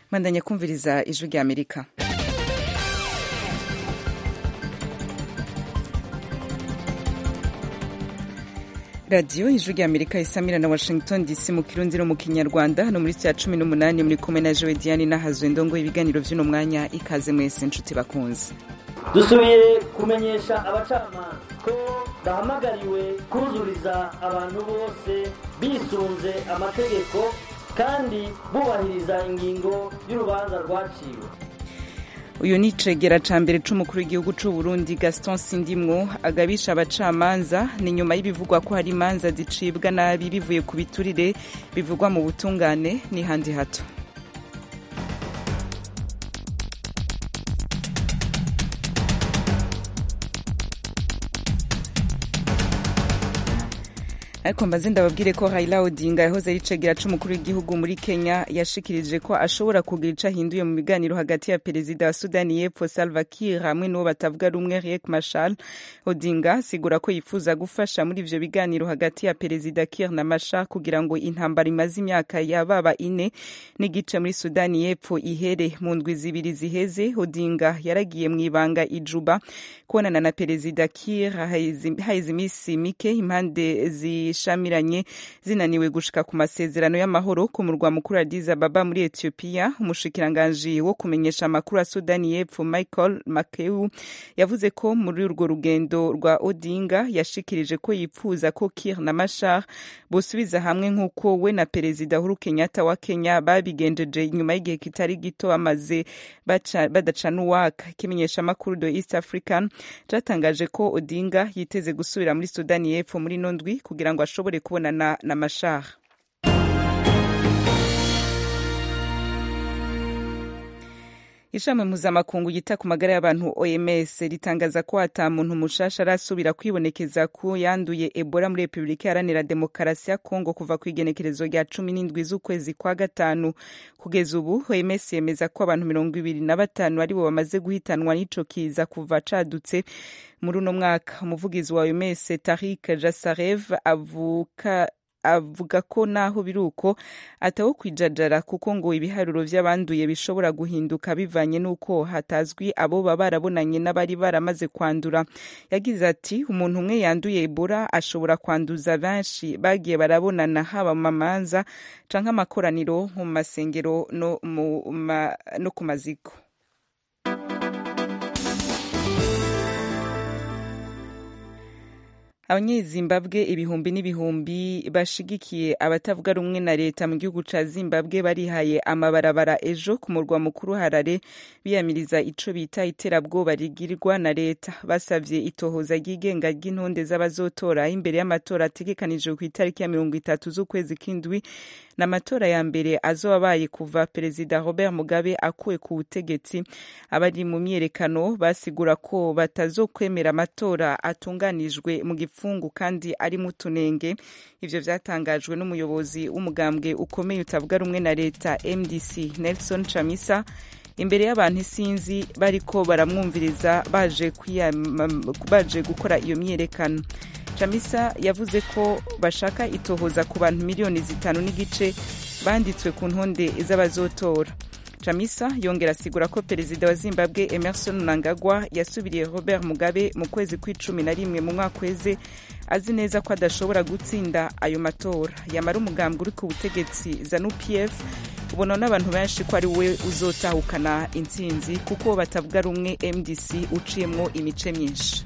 mandanya kumviriza ijwi rya amerika radiyo ijwi rya amerika isamira na washington dc mu kirundi no mu kinyarwanda hano muri cya cumi n'umunani muri kumwe na jowe diane n'ahazwe ndongo ibiganiro by'uno mwanya ikaze mwese inshuti bakunze dusubiye kumenyesha abacamanza ko bahamagariwe kuzuriza abantu bose bisunze amategeko kandi bubahiriza ingingo y'urubanza rwaciwe uyu ni icegera ca mbere c'umukuru w'igihugu c'u Burundi Gaston Sindimwo agabisha abacamanza ni nyuma y'ibivugwa ko hari imanza zicibwa nabi bivuye ku biturire bivugwa mu butungane ni handi hato ariko mbaze ndababwire ko Raila Odinga yahoze ari icegera c'umukuru w'igihugu muri Kenya yashikirije ko ashobora kugira ico ahinduye mu biganiro hagati ya perezida wa Sudani y'Epfo Salva Kiir hamwe n'uwo batavuga rumwe Riek Machar Odinga asigura ko yifuza gufasha muri ivyo biganiro hagati ya perezida Kiir na Machar kugira ngo intambara imaze imyaka yababa ine n'igice muri Sudani y'Epfo ihere mu ndwi zibiri ziheze Odinga yaragiye mu ibanga ijuba kubonana na perezida Kiir haheze imisi mike impande zi zishamiranye zinaniwe gushika ku masezerano y'amahoro ku murwa mukuru Addis Ababa muri Ethiopia umushikiranganji wo kumenyesha amakuru ya Sudani y'Epfo Michael Makeu yavuze ko muri urwo rugendo rwa Odinga yashikirije ko yipfuza ko Kiir na Machar bosubiza hamwe nk'uko we na perezida Uhuru Kenyatta wa Kenya babigenjeje nyuma y'igihe kitari gito bamaze badacana uwaka ikimenyesha amakuru do East African catangaje ko Odinga yiteze gusubira muri Sudani y'Epfo muri nondwi kugira ngo ashobore kubonana na Machar ishami mpuzamakungu yita ku magara y'abantu oms ritangaza ko ata muntu mushasha arasubira kwibonekeza ko yanduye ebola muri repubulika iharanira demokarasi ya kongo kuva ku igenekerezo rya cumi n'indwi z'ukwezi kwa gatanu kugeza ubu oms yemeza ko abantu mirongo ibiri na batanu aribo bamaze guhitanwa n'ico kiza kuva cadutse muri uno mwaka umuvugizi wa oms tarik jasarev avuka avuga ko naho biri uko atawo kwijajara kuko ngo ibiharuro vy'abanduye bishobora guhinduka bivanye n'uko hatazwi abo baba barabonanye n'abari baramaze kwandura yagize ati umuntu umwe yanduye ebola ashobora kwanduza benshi bagiye barabonana haba mu mamanza canke amakoraniro mu masengero no, no ku maziko abanyezimbabwe ibihumbi n'ibihumbi bashigikiye abatavuga rumwe na leta mu gihugu ca zimbabwe barihaye amabarabara ejo ku murwa mukuru harare biyamiriza ico bita iterabwoba rigirwa na leta basavye itohoza ryigenga ry'intonde z'abazotora imbere y'amatora ategekanijwe ku itariki ya mirongo itatu z'ukwezi k'indwi n'amatora ya mbere azobabaye kuva perezida robert mugabe akuwe ku butegetsi abari mu myerekano basigura ko batazokwemera amatora atunganijwe mu gipfungu kandi ari mu tunenge ivyo vyatangajwe n'umuyobozi w'umugambwe ukomeye utavuga rumwe na leta mdc nelson chamisa imbere y'abantu isinzi bariko baramwumviriza baje, baje gukora iyo myerekano chamisa yavuze ko bashaka itohoza ku bantu miliyoni zitanu n'igice banditswe ku ntonde z'abazotora chamisa yongera asigura ko perezida wa zimbabwe emerson mnangagwa yasubiriye robert mugabe mu kwezi kw'icumi na rimwe mu mwaka weze azi neza ko adashobora gutsinda ayo matora yamara umugambwe uri ku butegetsi zanu pf ubona n'abantu benshi ko ari we uzotahukana intsinzi kuko batavuga rumwe mdc uciyemwo imice myinshi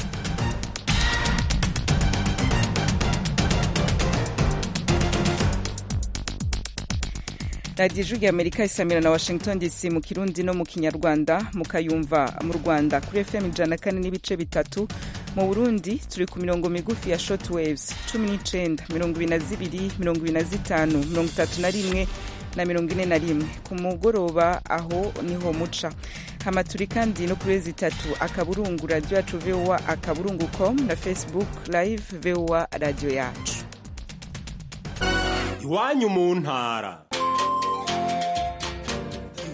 radiyo ijwi amerika isamira na washington dc mu kirundi no mu kinyarwanda mukayumva mu rwanda kuri fm ijana kane n'ibice bitatu mu burundi turi ku mirongo migufi ya short waves cumi n'icenda mirongo ibiri na zibiri mirongo ibiri na zitanu mirongo itatu na rimwe na mirongo ine na rimwe ku mugoroba aho niho muca hama turi kandi no kuri zitatu akaburungu radiyo yacu voa akaburungu com na facebook live voa radiyo yacu iwanyu mu ntara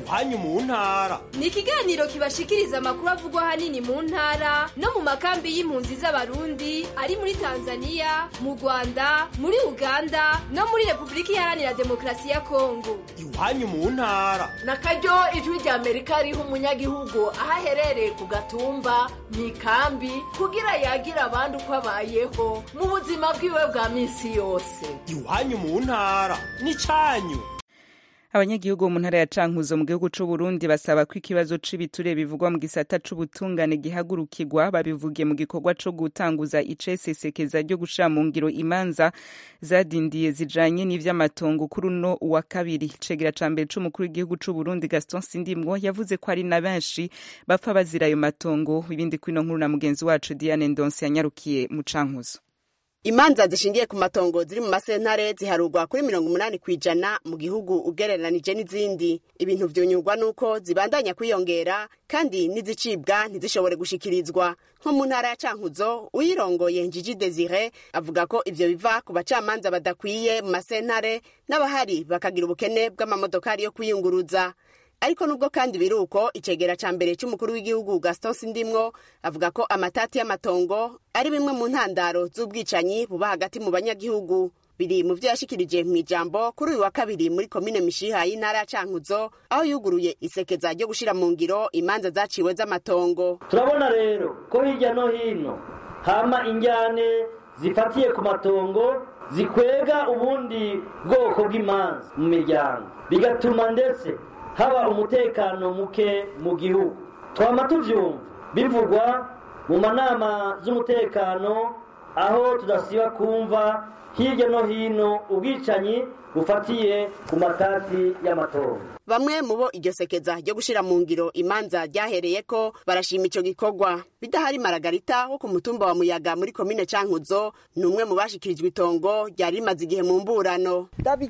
iwanyu mu ntara ni ikiganiro kibashikiriza amakuru avugwa ahanini mu ntara no mu makambi y'impunzi z'abarundi ari muri tanzania mu rwanda muri uganda no muri repubulika iharanira demokarasi ya kongo iwanyu mu ntara na karyo ijwi rya amerika riha umunyagihugu aho aherereye ku gatumba mu ikambi kugira yagira abandi uko abayeho mu buzima bwiwe bwa minsi yose iwanyu mu ntara n'icyanyu abanyagihugu bo mu ntara ya cankuzo mu gihugu c'u Burundi basaba ko ikibazo c'ibiture bivugwa mu gisata c'ubutungane gihagurukirwa babivugiye mu gikorwa co gutanguza icesesekeza ryo gushira mu ngiro imanza zadindiye zijanye n'ivy'amatongo kuri uno wa kabiri cegera ca mbere c'umukuru w'igihugu c'u Burundi Gaston Sindimwo yavuze ko ari na benshi bapfa bazira ayo matongo ibindi kwino nkuru na mugenzi wacu Diane Ndonse yanyarukiye mu cankuzo imanza zishingiye ku matongo ziri mu masentare ziharurwa kuri mirongo umunani ku ijana mu gihugu ugereranije n'izindi ibintu vyonyurwa n'uko zibandanya kwiyongera kandi n'izicibwa ntizishobore gushikirizwa nko mu ntara ya cankuzo uyirongoye njiji desire avuga ko ivyo biva ku bacamanza badakwiye mu masentare n'abahari bakagira ubukene bw'amamodokari yo kwiyunguruza ariko nubwo kandi biri uko icegera ca mbere c'umukuru w'igihugu gaston sindimwo avuga ko amatati y'amatongo ari bimwe mu ntandaro z'ubwicanyi buba hagati mu banyagihugu biri mu vyo yashikirije mu ijambo kuri uyu wa kabiri muri komine mishiha y'intara ya cankuzo aho yuguruye isekeza ryo gushira mu ngiro imanza zaciwe z'amatongo turabona rero ko hirya no hino hama injyane zifatiye ku matongo zikwega ubundi bwoko bw'imanza mu miryango bigatuma ndetse haba umutekano muke mu gihugu twama tuvyumva bivugwa mu manama z'umutekano aho tudasiba kumva hirya no hino ubwicanyi bufatiye ku matati y'amatongo bamwe mu bo iryo sekeza ryo gushira mu ngiro imanza ryahereyeko barashima ico gikorwa bidahari maragarita wo ku mutumba wa muyaga muri komine cankuzo ni umwe mu bashikirijwe itongo ryari rimaze igihe mu mburano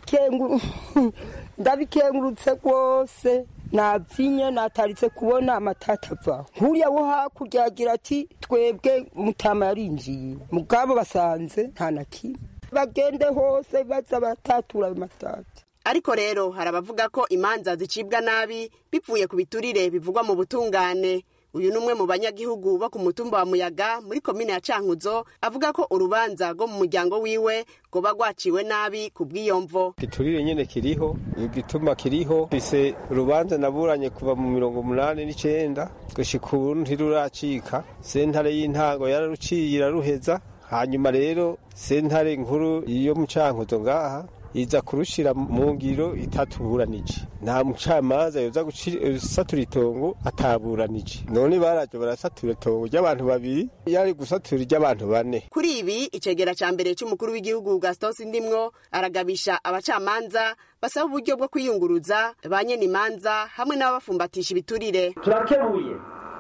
ndabikengurutse rwose nabyinye nataritse kubona amatata avaho nkuriya wo hakurya agira ati twebwe mutama yarinjiye mugabo basanze nta na kimwe bagende hose baza batatura ayo matata ariko rero hari abavuga ko imanza zicibwa nabi bivuye ku biturire bivugwa mu butungane uyu ni umwe mu banyagihugu bo ku mutumba wa muyaga muri komine ya cankuzo avuga ko urubanza rwo mu muryango wiwe rwoba rwaciwe nabi ku bw'iyo mvo igiturire nyene kiriho igituma kiriho fise urubanza naburanye kuva mu mirongo umunani n'icenda gushika ubu ntiruracika sentare y'intango yararuciye iraruheza hanyuma rero sentare nkuru yo mu cankuzo ngaha iza kurushira mu ngiro itatuburanije nta mucamanza yoza gusatura itongo ataburanije none baraje barasatura itongo ry'abantu babiri yari gusatura iry'abantu bane kuri ibi icegera ca mbere c'umukuru w'igihugu gaston sindimwo aragabisha abacamanza basaba uburyo bwo kwiyunguruza ba nyene imanza hamwe n'ababafumbatisha ibiturire turakebuye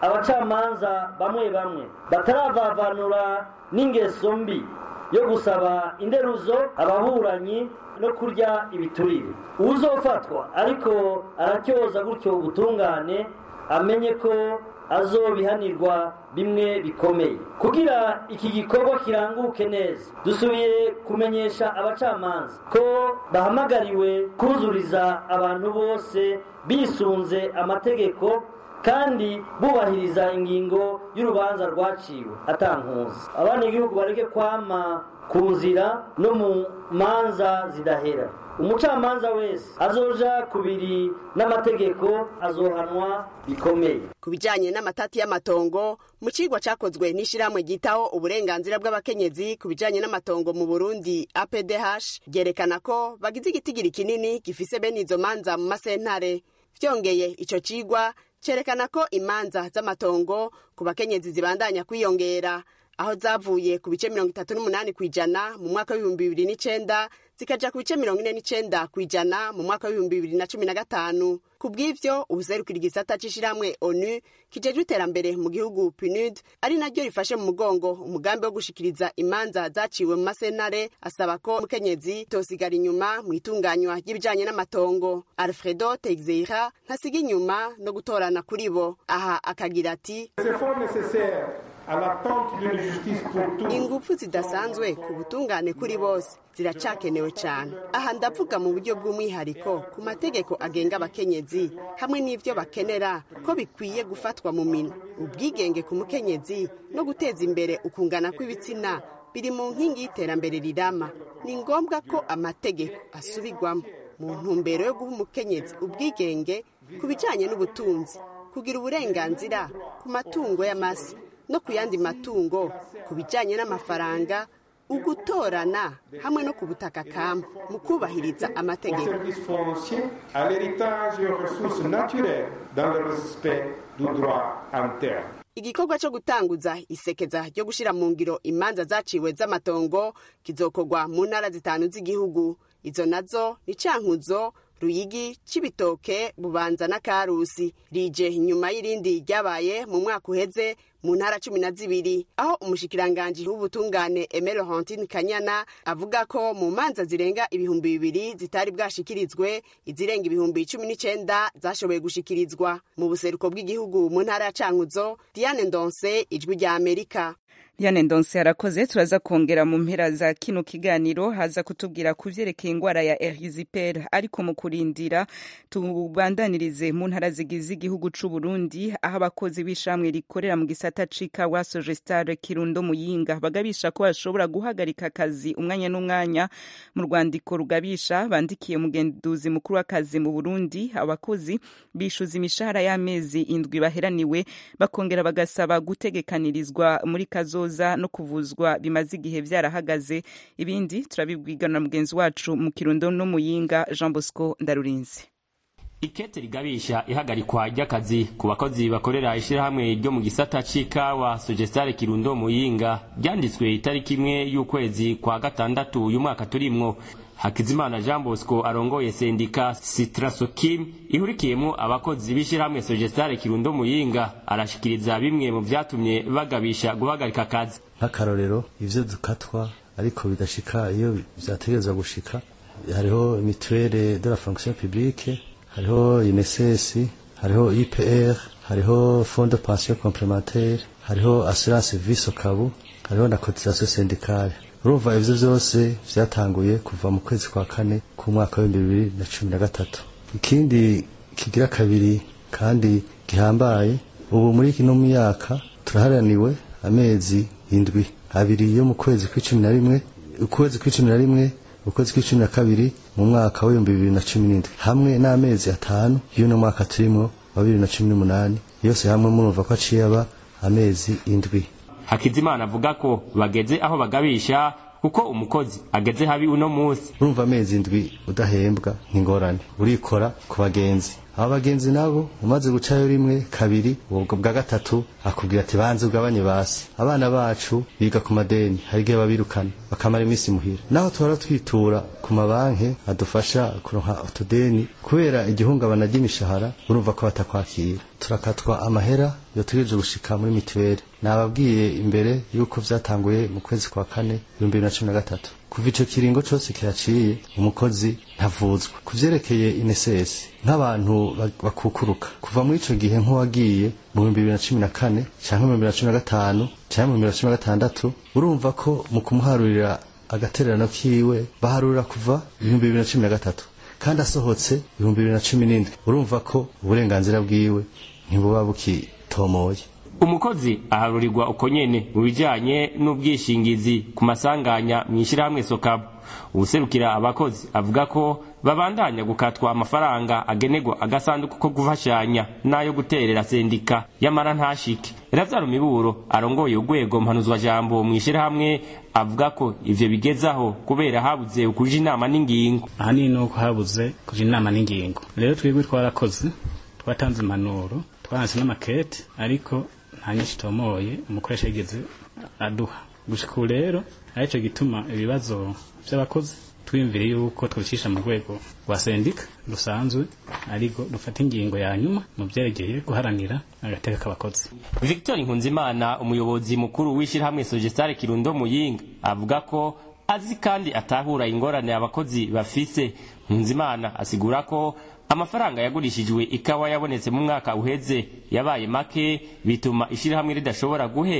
abacamanza bamwe bamwe bataravavanura n'ingeso mbi yo gusaba inderuzo ababuranyi no kurya ibiturire uzofatwa ariko aratyoza gutyo ubutungane amenye ko azobihanirwa bimwe bikomeye kugira iki gikorwa kiranguke neza dusubiye kumenyesha abacamanza ko bahamagariwe kuzuriza abantu bose bisunze amategeko kandi bubahiriza ingingo y'urubanza rwaciwe atankuzi abanyagihugu bareke kwama ku nzira no mu manza zidahera umucamanza wese azoja kubiri n'amategeko azohanwa bikomeye ku bijanye n'amatati y'amatongo mu cigwa cakozwe n'ishirahamwe ryitaho uburenganzira bw'abakenyezi ku bijanye n'amatongo mu burundi apdh ryerekana ko bagize igitigiri kinini gifise bene izo manza mu masentare vyongeye ico cigwa cerekana ko imanza z'amatongo ku bakenyezi zibandanya kwiyongera aho zavuye ku bice mirongo itatu n'umunani ku ijana mu mwaka w'ibihumbi bibiri n'icenda zikaja ku bice mirongo ine n'icenda ku ijana mu mwaka w'ibihumbi bibiri na cumi na gatanu ku bw'ivyo ubuserukira igisata c'ishirahamwe onu kijejwe iterambere mu gihugu pnud ari naryo rifashe mu mugongo umugambi wo gushikiriza imanza zaciwe mu masentare asaba ko umukenyezi tosigara inyuma mu itunganywa ry'ibijanye n'amatongo alfredo texeira ntasiga inyuma no gutorana kuri bo aha akagira ati à l'attente d'une justice pour tous. ingufu zidasanzwe ku butungane kuri bose ziracakenewe cyane aha ndavuga mu buryo bw'umwihariko ku mategeko agenga abakenyezi hamwe n'ibyo bakenera ko bikwiye gufatwa mu minwe ubwigenge ku mukenyezi no guteza imbere ukungana kw'ibitsina biri mu nkingi y'iterambere rirama ni ngombwa ko amategeko asubirwamo mu ntumbero yo guha umukenyezi ubwigenge ku bijyanye n'ubutunzi kugira uburenganzira ku matungo y'amasi no ku yandi matungo ku bijyanye n'amafaranga ugutorana hamwe no ku butaka kamba mu kubahiriza Au amategeko service foncier, à l'héritage et aux ressources naturelles dans le respect du droit interne. igikorwa cyo gutanguza isekeza ryo gushyira mu ngiro imanza zaciwe z'amatongo kizokorwa mu ntara zitanu z'igihugu izo nazo ni cankuzo ruyigi cibitoke bubanza na karusi rije nyuma y'irindi ryabaye mu mwaka uheze mu ntara cumi na zibiri aho umushikiranganji w'ubutungane emero hantine kanyana avuga ko mu manza zirenga ibihumbi bibiri zitari bwashikirizwe izirenga ibihumbi cumi n'icenda zashoboye gushikirizwa mu buseruko bw'igihugu mu ntara ya cankuzo diane ndonse ijwi rya amerika Diane Ndonse arakoze turaza kongera mu mpera za kino kiganiro haza kutubwira ku vyerekeye ingwara ya erysipeer ariko mu kurindira tubandanirize mu ntara zigize igihugu c'u Burundi aho abakozi b'ishamwe rikorera mu gisata c'ikawa Sogestar Kirundo Muyinga bagabisha ko bashobora guhagarika akazi umwanya n'umwanya mu rwandiko rugabisha bandikiye umugenduzi mukuru w'akazi mu Burundi abakozi bishuza imishahara y'amezi indwi baheraniwe bakongera bagasaba gutegekanirizwa muri kazoza no kuvuzwa bimaze igihe vyarahagaze ibindi turabibwigana na mugenzi wacu mu Kirundo no Muyinga Jean Bosco Ndarurinzi ikete rigabisha ihagarikwa ry'akazi ku bakozi bakorera ishirahamwe ryo mu gisata c'ikawa sogestare kirundo muyinga ryanditswe itariki imwe y'ukwezi kwa gatandatu uyu mwaka turimwo hakizimana jean bosco arongoye sendika sitrasokim ihurikiyemwo abakozi b'ishirahamwe sogestare kirundo muyinga arashikiriza bimwe mu vyatumye bagabisha guhagarika akazi nk'akarorero ivyo dukatwa ariko bidashika iyo vyategerezwa gushika hariho mituelle de la fonction publique hariho INSS hariho IPR hariho fond de pension complémentaire hariho assurance vie sokabu hariho na cotisation syndicale urumva ivyo vyose vyatanguye kuva mu kwezi kwa kane ku mwaka w'ibihumbi bibiri na cumi na gatatu ikindi kigira kabiri kandi gihambaye ubu muri kino myaka turaharaniwe amezi indwi abiri yo mu kwezi kw'icumi na rimwe ukwezi kw'icumi na rimwe ukwezi kw'icumi na kabiri mu mwaka w'ibihumbi bibiri na cumi n'indwi hamwe n'amezi atanu y'uno mwaka turimwo wa bibiri na cumi n'umunani yose hamwe murumva ko aciye aba amezi indwi hakizimana avuga ko bageze aho bagabisha kuko umukozi ageze habi uno munsi urumva amezi indwi udahembwa nk'ingorane urikora ku bagenzi aba bagenzi nabo umaze gucayo rimwe kabiri ubwo bwa gatatu akubwira ati banze ugabanye basi abana bacu biga ku madeni hari igihe babirukana bakamara iminsi muhira naho tuhora twitura ku mabanki adufasha kuronka utudeni kubera igihungabana ry'imishahara urumva ko batakwakira turakatwa amahera yotegereje gushika muri mituweli nababwiye imbere yuko vyatanguye mu kwezi kwa kane ibihumbi bibiri na cumi na gatatu kuva ico kiringo cose kiraciye umukozi ntavuzwa ku vyerekeye inesesi nk'abantu bakukuruka kuva muri ico gihe nk'uwagiye mu bihumbi bibiri na cumi na kane canke mu bihumbi bibiri na cumi na gatanu canke mu bihumbi bibiri na cumi na gatandatu urumva ko mu kumuharurira agatererano kiwe baharurira kuva ibihumbi bibiri na cumi na gatatu kandi asohotse ibihumbi bibiri na cumi n'indwi urumva ko uburenganzira bwiwe ntibuba bukitomoye umukozi aharurirwa uko nyene mu bijanye n'ubwishingizi ku masanganya mw'ishirahamwe sokabu uwuserukira abakozi avuga ko babandanya gukatwa amafaranga agenerwa agasanduku ko gufashanya n'ayo guterera sendika yamara ntashike razaro miburo arongoye urwego mpanuzwa jambo mw'ishirahamwe avuga ko ivyo bigezaho kubera habuze ukuja inama n'ingingo ahanini nuko habuze kuja inama n'ingingo rero twebwe twarakoze twatanze impanuro twanse n'amakete ariko nta nyinshi tomoye umukoresha yigeze aduha gushika ubu rero arico gituma ibibazo vy'abakozi twiyumvire yuko twicisha mu rwego rwa sendika rusanzwe ariko rufata ingingo ya nyuma mu vyerekeye guharanira agateka k'abakozi victor nkunzimana umuyobozi mukuru w'ishirahamwe sogestare kirundo muyinga avuga ko azi kandi atahura ingorane abakozi bafise nkunzimana asigura ko amafaranga yagurishijwe ikawa yabonetse mu mwaka uheze yabaye make bituma ishirahamwe ridashobora guhemba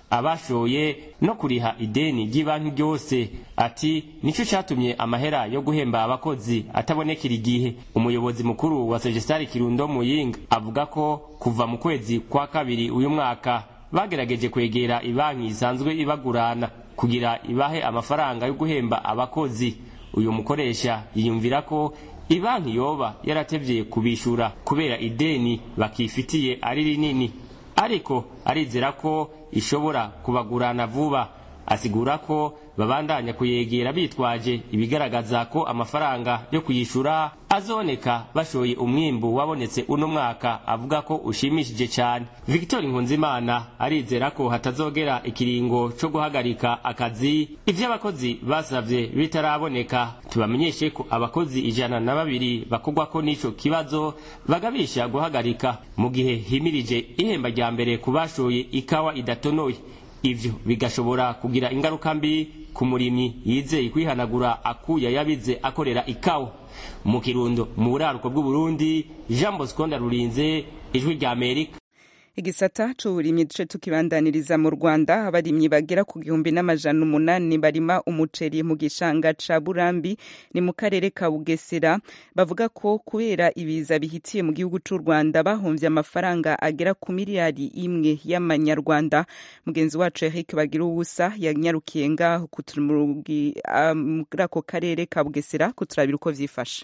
abashoye no kuriha ideni ry'ibanki ryose ati nico catumye amahera yo guhemba abakozi atabonekera igihe umuyobozi mukuru wa Sejestari Kirundo Muyinga avuga ko kuva mu kwezi kwa kabiri uyu mwaka bagerageje kwegera ibanki isanzwe ibagurana kugira ibahe amafaranga yo guhemba abakozi uyu mukoresha yiyumvira ko ibanki yoba yaratevye kubishura kubera ideni bakifitiye ari rinini ariko arizera ko ishobora kubagurana vuba asigura ko babandanya kuyegera bitwaje ibigaragaza ko amafaranga yo kuyishura azoneka bashoye umwimbu wabonetse uno mwaka avuga ko ushimishije cyane victor nkunzimana arizera ko hatazogera ikiringo co guhagarika akazi ivyo abakozi basavye bitaraboneka tubamenyeshe ko abakozi ijana na babiri bakogwako n'ico kibazo bagabisha guhagarika mu gihe himirije ihemba rya mbere ku bashoye ikawa idatonoye ivyo bigashobora kugira ingaruka mbi ku murimyi yizeye kwihanagura akuya yabize akorera ikawa mu kirundo mu buraruko bw'uburundi jean bosco ndarurinze ijwi rya amerika igisata c'uburimyi duce tukibandaniriza mu rwanda abarimyi bagera ku gihumbi n'amajana umunani barima umuceri mu gishanga ca burambi ni mu karere ka bugesera bavuga ko kubera ibiza bihitiye mu gihugu c'u rwanda bahomvye amafaranga agera ku miliyari imwe y'amanyarwanda mugenzi wacu eric bagira ubusa yanyarukiye ngaho muri ako karere ka bugesera kuturabira uko vyifashe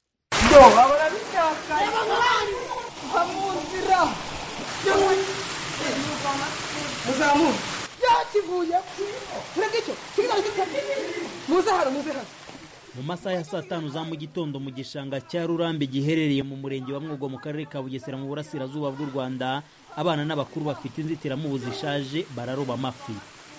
muzamu yakivuye tureke icyo muze hano muze hano mu masaha ya saa tanu za mu gitondo mu gishanga cya rurambi giherereye mu murenge wa mwogo mu karere ka bugesera mu burasirazuba bw'u rwanda abana n'abakuru bafite inzitiramubu zishaje bararoba amafi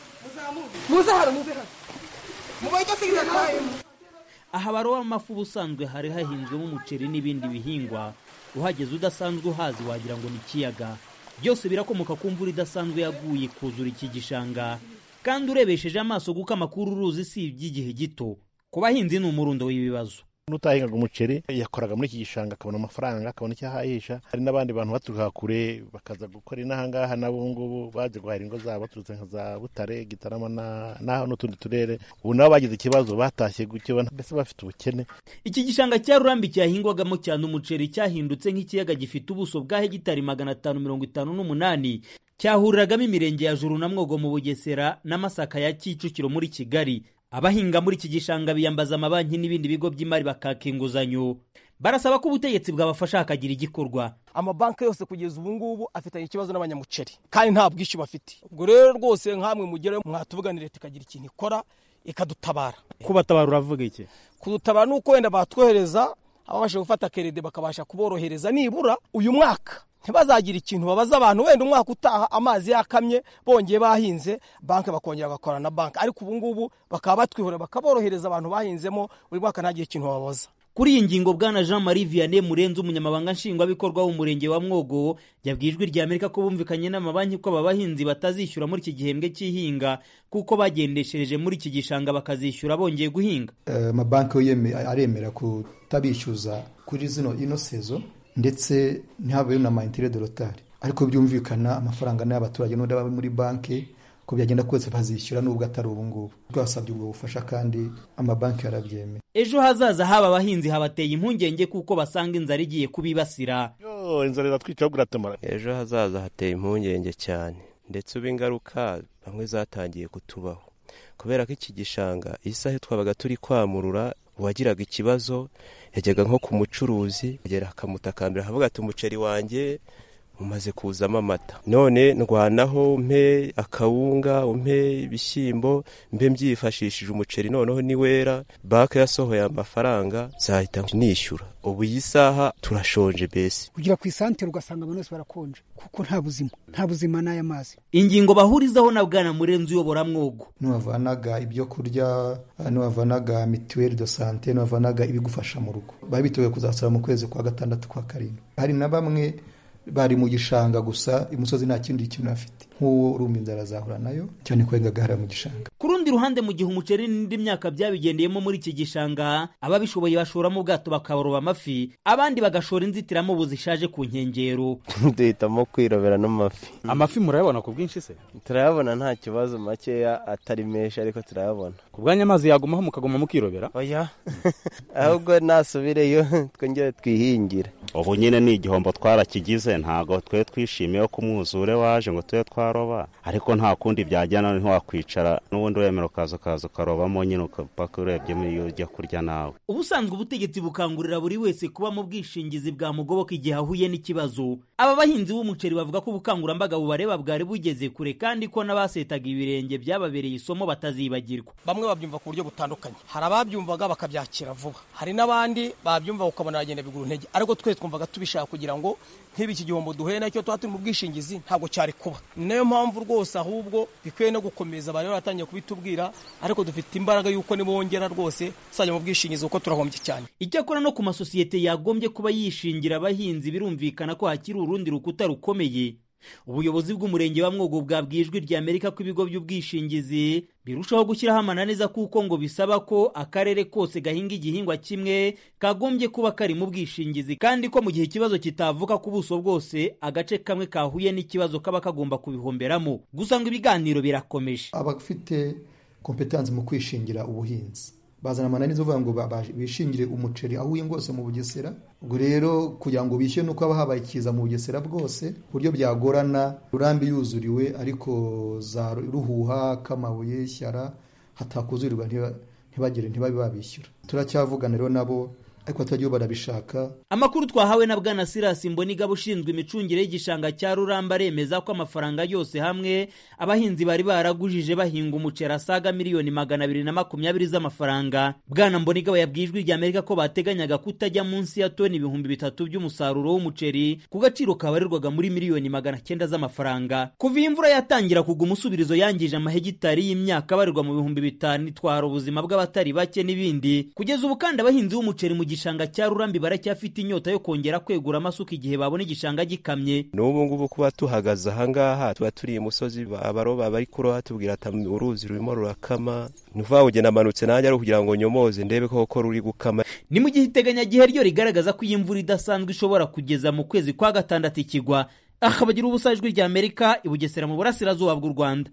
muze hano muze hano mubaye icyo sigiza twahemo aha baroba amafi ubusanzwe hari hahinzwemo umuceri n'ibindi bihingwa uhageze udasanzwe uhazi wagira ngo ni ikiyaga byose birakomoka ku mvura idasanzwe yaguye kuzura iki gishanga kandi urebesheje amaso kuko amakuru uruzi si iby'igihe gito ku bahinzi ni umurundo w'ibibazo n'utahingaga umuceri yakoraga muri iki gishanga akabona amafaranga akabona icyo ahahisha hari n'abandi bantu baturuka kure bakaza gukora inahangaha nabo ngubu baje guhahira ingo zabo baturutse nka za butare gitarama n'aho n'utundi turere ubu nabo bagize ikibazo batashye gutyo mbese bafite ubukene iki gishanga cya rurambi cyahingwagamo cyane umuceri cyahindutse nk'ikiyaga gifite ubuso bwa hegitari magana atanu mirongo itanu n'umunani cyahuriragamo imirenge ya juru na mwogo mu bugesera n'amasaka ya kicukiro muri kigali abahinga muri iki gishanga biyambaza amabanki n'ibindi bigo by'imari bakaka inguzanyo barasaba ko ubutegetsi bwabafasha hakagira igikorwa amabanki yose kugeza ubu ngubu afitanye ikibazo n'abanyamuceri kandi nta bwishyu bafite ubwo rero rwose nk'amwe mugere mwatuvuganira leta ikagira ikintu ikora ikadutabara kubatabara uravuga iki kudutabara ni uko wenda batwohereza ababasha gufata kerede bakabasha kuborohereza nibura uyu mwaka ntibazagira ikintu babaza abantu wenda umwaka utaha amazi yakamye bongeye bahinze banki bakongera bagakorana na banki ariko ubu ngubu bakaba batwihorera bakaborohereza abantu bahinzemo buri mwaka ntagire ikintu babaza kuri iyi ngingo bwana jean marie vianney murenzi umunyamabanga nshingwabikorwa w'umurenge wa mwogo yabwiye ijwi rya amerika ko bumvikanye n'amabanki ko aba bahinzi batazishyura muri iki gihembwe cy'ihinga kuko bagendeshereje muri iki gishanga bakazishyura bongeye guhinga amabanki yo aremera kutabishyuza kuri zino ino sezo ndetse ntihabeho na mayintire de rotari ariko byumvikana amafaranga n'ay'abaturage n'undi aba muri banki ko byagenda kose bazishyura nubwo atari ubu ngubu twasabye ubwo bufasha kandi amabanki yarabyemeye ejo hazaza haba abahinzi habateye impungenge kuko basanga inzara igiye kubibasira inzara iratwica ahubwo iratumara ejo hazaza hateye impungenge cyane ndetse ubu ingaruka bamwe zatangiye kutubaho kubera ko iki gishanga isaha twabaga turi kwamurura uwagiraga ikibazo yajyaga nko ku mucuruzi agera akamutakambira akavuga ati umuceri wanjye umaze kuzamo amata none ndwanaho mpe akawunga umpe ibishyimbo mbe mbyifashishije umuceri noneho niwera banki yasohoye amafaranga zahita nishyura ubu iyi saha turashonje mbese kugira ku isantere ugasanga abantu bose barakonje kuko nta buzima nta buzima n'aya mazi ingingo bahurizaho na bwana murenzi uyobora mwogo niwavanaga ibyo kurya niwavanaga mituweli do sante niwavanaga ibigufasha mu rugo bari biteguye kuzasura mu kwezi kwa gatandatu kwa karindwi hari na bamwe bari mu gishanga gusa imusozi nta kindi kintu bafite nk'uwo urumva inzara azahura nayo cyane ko yengaga mu gishanga ku rundi ruhande mu gihe umuceri n'indi myaka byabigendeyemo muri iki gishanga ababishoboye bashoramo ubwato bakaroba amafi abandi bagashora inzitiramubu zishaje ku nkengero duhitamo kwirobera n'amafi amafi murayabona ku bwinshi se turayabona nta kibazo makeya atari menshi ariko turayabona ku bwanya amazi yagumaho mukaguma mukirobera oya ahubwo nasubireyo twongere twihingire ubu nyine ni igihombo twarakigize ntabwo twe twishimiye ko umwuzure waje ngo tube twaroba ariko nta kundi byajyana ntiwakwicara n'ubundi wemera ukaza ukaza ukarobamo nyine paka urebyemo iyo ujya kurya nawe ubusanzwe ubutegetsi bukangurira buri wese kuba mu bwishingizi bwamugoboka igihe ahuye n'ikibazo aba bahinzi b'umuceri bavuga ko ubukangurambaga bubareba bwari bugeze kure kandi ko n'abasetaga ibirenge byababereye isomo batazibagirwa bamwe babyumva ku buryo butandukanye hari ababyumvaga bakabyakira vuba hari n'abandi babyumva ukabona bagenda bigura intege ariko twese twumvaga tubishaka kugira ngo nk'ibi iki gihombo duhuye nacyo tuba turi mu bwishingizi ntabwo cyari kuba ni nayo mpamvu rwose ahubwo bikwiye no gukomeza bari baratangiye kubitubwira ariko dufite imbaraga y'uko nibongera rwose tuzajya mu bwishingizi kuko turahombye cyane icyakora no ku masosiyete yagombye kuba yishingira abahinzi birumvikana ko hakiri urundi rukuta rukomeye ubuyobozi bw'umurenge wa mwogo bwabwiye ijwi rya amerika ko ibigo by'ubwishingizi birushaho gushyiraho amananiza kuko ngo bisaba ko akarere kose gahinga igihingwa kimwe kagombye kuba kari mu bwishingizi kandi ko mu gihe ikibazo kitavuka ku buso bwose agace kamwe kahuye n'ikibazo kaba kagomba kubihomberamo gusa ngo ibiganiro birakomeje abafite kompetansi mu kwishingira ubuhinzi bazana amananiza uvuga ngo bishingire umuceri aho uhinga hose mu bugesera ubwo rero kugira ngo bishyure nuko haba habaye ikiza mu bugesera bwose ku buryo byagorana rurambi yuzuriwe ariko za ruhuha k'amabuye shyara hatakuzurirwa ntibagire ntibabe babishyura turacyavugana rero nabo ariko batagiye barabishaka amakuru twahawe na bwana sirasi mbonigaba ushinzwe imicungire y'igishanga cya ruramba aremeza ko amafaranga yose hamwe abahinzi bari baragujije bahinga umuceri asaga miliyoni magana abiri na makumyabiri z'amafaranga bwana mbonigaba yabwiye ijwi rya amerika ko bateganyaga kutajya munsi ya toni ibihumbi bitatu by'umusaruro w'umuceri ku gaciro kabarirwaga muri miliyoni magana cyenda z'amafaranga kuva iyi mvura yatangira kugwa umusubirizo yangije amahegitari y'imyaka abarirwa mu bihumbi bitanu itwara ubuzima bw'abatari bake n'ibindi kugeza ubu kandi abahinzi b'umuceri mu igishanga cya rurambi baracyafite inyota yo kongera kwegura amasuka igihe babona igishanga gikamye n'ubu ngubu kuba tuhagaze ahangaha tuba turi imusozi abaroba bari kuroha tubwira ati uruzi rurimo rurakama ni ukuvuga ngo amanutse nanjye ari ukugira ngo nyomoze ndebe koko ruri gukama ni mu gihe iteganyagihe ryo rigaragaza ko iyi mvura idasanzwe ishobora kugeza mu kwezi kwa gatandatu ikigwa aha bagira ubusa ijwi rya amerika i bugesera mu burasirazuba bw'u rwanda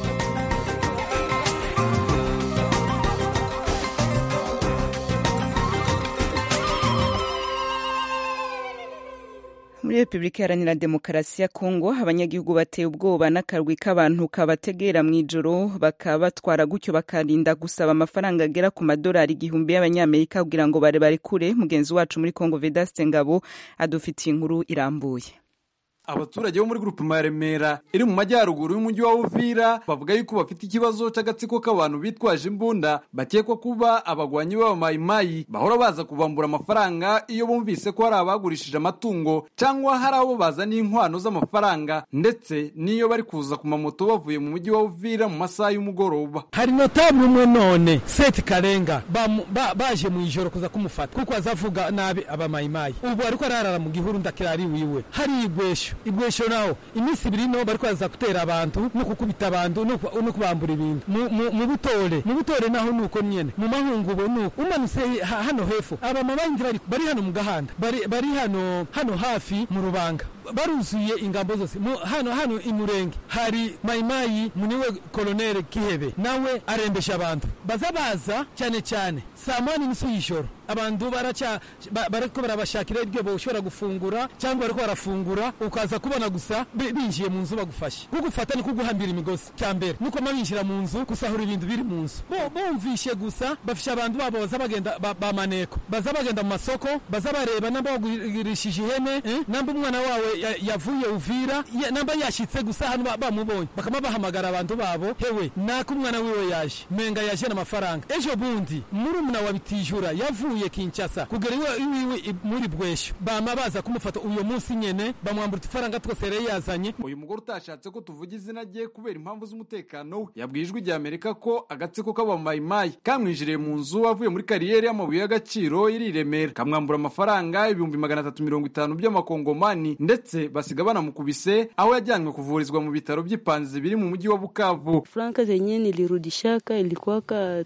muri repubulika iharanira demokarasi ya kongo abanyagihugu bateye ubwoba n'akarwi k'abantu kabategera mu ijoro bakabatwara gutyo bakarinda gusaba amafaranga agera ku madolari igihumbi y'abanyamerika kugira ngo bare barekure mugenzi wacu muri kongo vedaste ngabo adufitiye inkuru irambuye abaturage bo muri gurupe ya remera iri mu majyaruguru y'umujyi wa uvira bavuga yuko bafite ikibazo cy'agatsiko k'abantu bitwaje imbunda bakekwa kuba abagwanyi b'abamayimayi bahora baza kubambura amafaranga iyo bumvise ko hari abagurishije amatungo cyangwa hari abo bazaniye inkwano z'amafaranga ndetse n'iyo bari kuza ku mamoto bavuye mu mujyi wa uvira mu masaha y'umugoroba hari notabule umwe none seti karenga baje mu ijoro kuza kumufata kuko azavuga nabi abamayimayi ubu ariko ararara mu gihuru ndakirari wiwe hari igwesho ibwesho naho iminsi ibiri no bariko baza gutera abantu no kukubita abantu no kubambura ibintu mu butore mu butore naho nuko nyene mu mahungubo nuko umanutse hano hepfo abamabanyi bari hano mu gahanda bari hano hano hafi mu rubanga baruzuye ingambo zose hano hano imurenge hari mayimayi muniwe koloneli kihebe nawe arembesha abantu baza baza cyane cyane saa moya n'inusu y'ijoro abantu baraca bariko barabashakira ibyo boshobora gufungura cyangwa bariko barafungura ukaza kubona gusa binjiye mu nzu bagufashe kugufata ni kuguhambira imigozi cya mbere nuko binjira mu nzu gusahura ibintu biri mu nzu bumvishe gusa bafisha abantu babo baza bagenda bamaneko baza bagenda mu masoko baza bareba namba bagurishije ihene namba umwana wawe yavuye uvira namba yashitse gusa hano bamubonye bakaba bahamagara abantu babo hewe nako umwana wiwe yaje menga yaje n'amafaranga ejo bundi murumuna wa bitijura yavuye yavuye Kinshasa kugera iwiwe muri bwesho bama baza kumufata uyo munsi nyene bamwambura ifaranga twose yari yazanye uyu mugore utashatse ko tuvuga izina rye kubera impamvu z'umutekano we yabwiye ijwi rya amerika ko agatsiko k'abamayimayi kamwinjiriye mu nzu avuye muri kariyeri y'amabuye y'agaciro iri i remera kamwambura amafaranga ibihumbi magana atatu mirongo itanu by'amakongomani ndetse ndetse basiga banamukubise aho yajyanywe kuvurizwa mu bitaro by'ipanzi biri mu mujyi wa bukavu franka zenye nilirudishaka ilikuwaka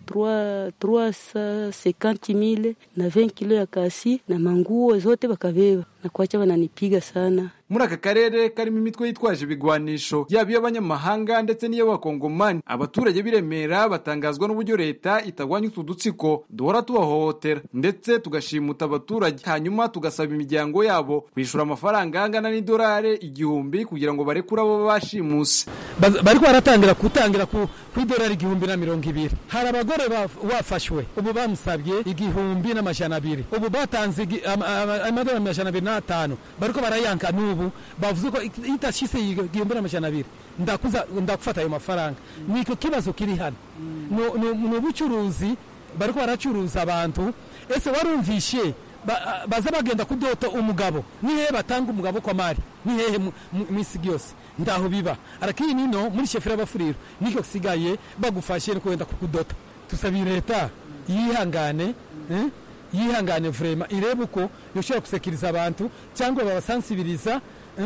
350 na 20 kilo ya kasi na manguo zote bakabeba na kuacha wananipiga sana muri aka karere karimo imitwe yitwaje ibigwanisho yaba iy'abanyamahanga ndetse n'iy'abakongomani abaturage b'i remera batangazwa n'uburyo leta itagwanya utu dutsiko duhora tubahohotera ndetse tugashimuta abaturage hanyuma tugasaba imiryango yabo kwishyura amafaranga angana n'idolari igihumbi kugira ngo barekure abo bashimuse bariko baratangira gutangira ku idolari igihumbi na mirongo ibiri hari abagore bafashwe ubu bamusabye igihumbi n'amajana abiri ubu batanze amadolari amajana abiri n'atanu bariko barayanka n'ubu bavuze ko itashise igihumbi n'amajana abiri ndakuza ndakufata ayo mafaranga niko kibazo kiri hano ni ubucuruzi bariko baracuruza abantu ese warumvishe baza bagenda kudota umugabo ni hehe batanga umugabo kwa mari ni hehe mwisi yose ndaho biba arakiri nino muri shefera y'abafuriro niko sigaye bagufashe no kwenda kukudota tusabiye leta yihangane yihangane vrema irebe uko yoshobora gusekiriza abantu cyangwa babasansibiriza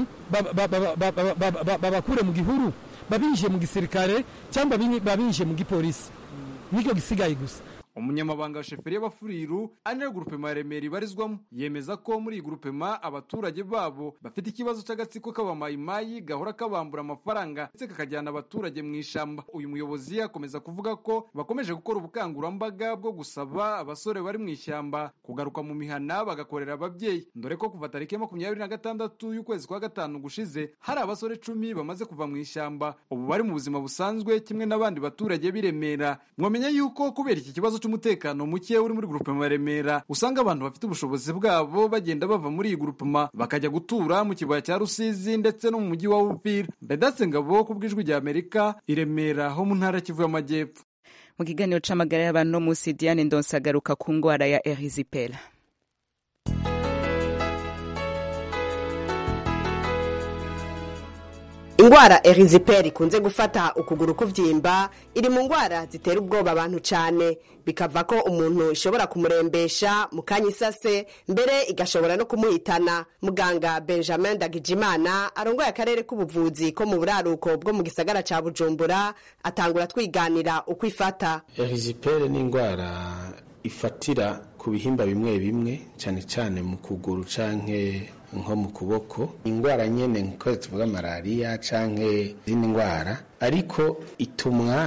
babakure mu gihuru babinjiye mu gisirikare cyangwa babinjiye mu gipolisi niko gisigaye gusa umunyamabanga wa sheferi y'abafuriru ari nayo gurupema ya remera ibarizwamo yemeza ko muri iyi gurupema abaturage babo bafite ikibazo cy'agatsiko k'abamayimayi gahora kabambura amafaranga ndetse kakajyana abaturage mu ishyamba uyu muyobozi akomeza kuvuga ko bakomeje gukora ubukangurambaga bwo gusaba abasore bari mu ishyamba kugaruka mu mihana bagakorera ababyeyi dore ko kuva tariki ya makumyabiri na gatandatu y'ukwezi kwa gatanu gushize hari abasore cumi bamaze kuva mu ishyamba ubu bari mu buzima busanzwe kimwe n'abandi baturage b'i remera mwamenya yuko kubera iki kibazo cy'umutekano muke uri muri grupema ya Remera usanga abantu bafite ubushobozi bwabo bagenda bava muri iyi grupema bakajya gutura mu kibaya cya Rusizi ndetse no mu mujyi wa Uvira Bedatse Ngabo ku bw'ijwi rya Amerika i Remera ho mu ntara Kivu y'Amajyepfo mu kiganiro c'amagara y'abantu no musi Diane Ndonse agaruka ku ngwara ya erisipela ingwara eriziperi ikunze gufata ukuguru kuvyimba iri mu ngwara zitera ubwoba abantu cane bikava ko umuntu ishobora kumurembesha mu kanya isase mbere igashobora no kumuhitana muganga benjamin dagijimana arongoye akarere k'ubuvuzi ko mu buraruko bwo mu gisagara ca bujumbura atangura twiganira uko ifata eriziperi ni ingwara ifatira ku bihimba bimwe bimwe cyane cyane mu kuguru canke nko mu kuboko indwara nyene nko tuvuga malariya canke izindi ndwara ariko itumwa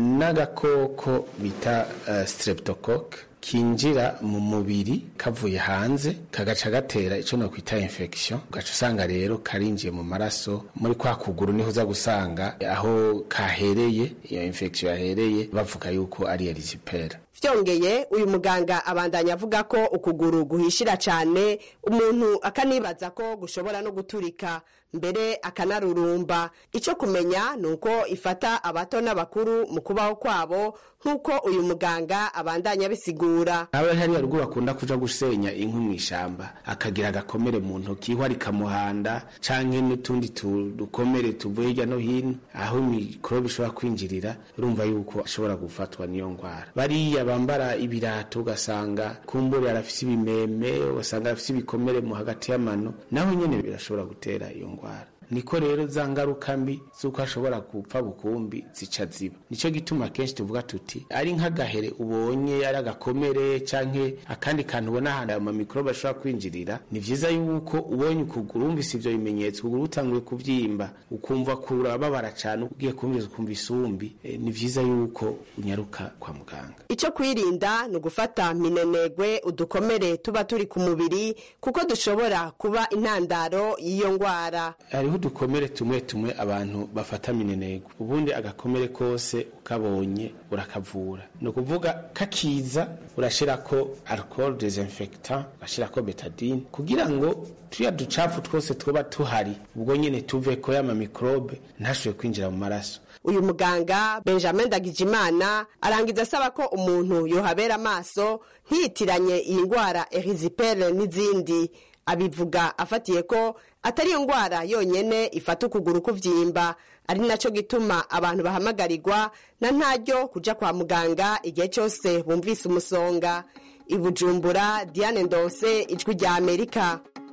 n'agakoko bita uh, streptocoque kinjira mu mubiri kavuye hanze kagaca gatera ico no kwita infection ugaca usanga rero karinjiye mu maraso muri kwa kuguru niho uza gusanga aho kahereye iyo infection yahereye bavuga yuko ari erisipera vyongeye uyu muganga abandanya avuga ko ukuguru guhishira cane umuntu akanibaza ko gushobora no guturika mbere akanarurumba ico kumenya ni uko ifata abato n'abakuru mu kubaho kwabo nk'uko uyu muganga abandanya bisigura aba hariya ruguru akunda kuja gusenya inkwi mu ishamba akagira agakomere mu ntoki ihwa rikamuhanda canke n'utundi dukomere tuvuye hirya no hino aho mikorobe ishobora kwinjirira urumva yuko ashobora gufatwa n'iyo ngwara bariya bambara ibirato ugasanga kumbure arafise ibimeme ugasanga arafise ibikomere mu hagati y'amano naho nyene birashobora gutera iyo ngwara niko rero za ngaruka mbi z'uko ashobora gupfa bukumbi zica ziba nicyo gituma kenshi tuvuga tuti ari nk'agahere ubonye ari agakomere canke akandi kantu ubona ahantu ayo mamikorobe ashobora kwinjirira ni vyiza yuko ubonye ukuguru wumvise ivyo bimenyetso ukuguru utanguye kuvyimba ukumva kurababara cane ugiye kumviriza ukumva isumbi e, ni vyiza yuko unyaruka kwa muganga ico kwirinda ni ugufata minenegwe udukomere tuba turi ku mubiri kuko dushobora kuba intandaro y'iyo ngwara hariho udukomere tumwe tumwe abantu bafata minenegwe ubundi agakomere kose ukabonye urakavura ni ukuvuga kakiza urashirako alcohol desinfectant urashirako betadine kugira ngo tuya ducafu twose twaba tuhari ubwo nyene tuveko y'ama mikrobe ntashobore kwinjira mu maraso uyu muganga benjamin dagijimana arangiza asaba ko umuntu yohabera amaso ntiyitiranye iyi ndwara erizipere n'izindi abivuga afatiye ko atari iyo ndwara yonyene ifata ukuguru kuvyimba ari naco gituma abantu bahamagarirwa na ntaryo kuja kwa muganga igihe cyose bumvise umusonga ibujumbura diane ndose ijwi rya amerika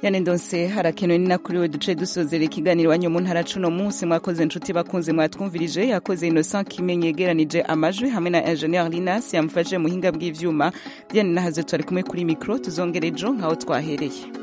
yane ndonse harakenewe ni nakuriwe duce dusozera ikiganiro wanyu mu ntara cuno munsi mwakoze inshuti bakunze mwatwumvirije yakoze Innocent Kimenyi yegeranije amajwi hamwe na Engineer Linas yamfashe muhinga bw'ivyuma Diane nahaze twari kumwe kuri micro tuzongere ejo nkaho twahereye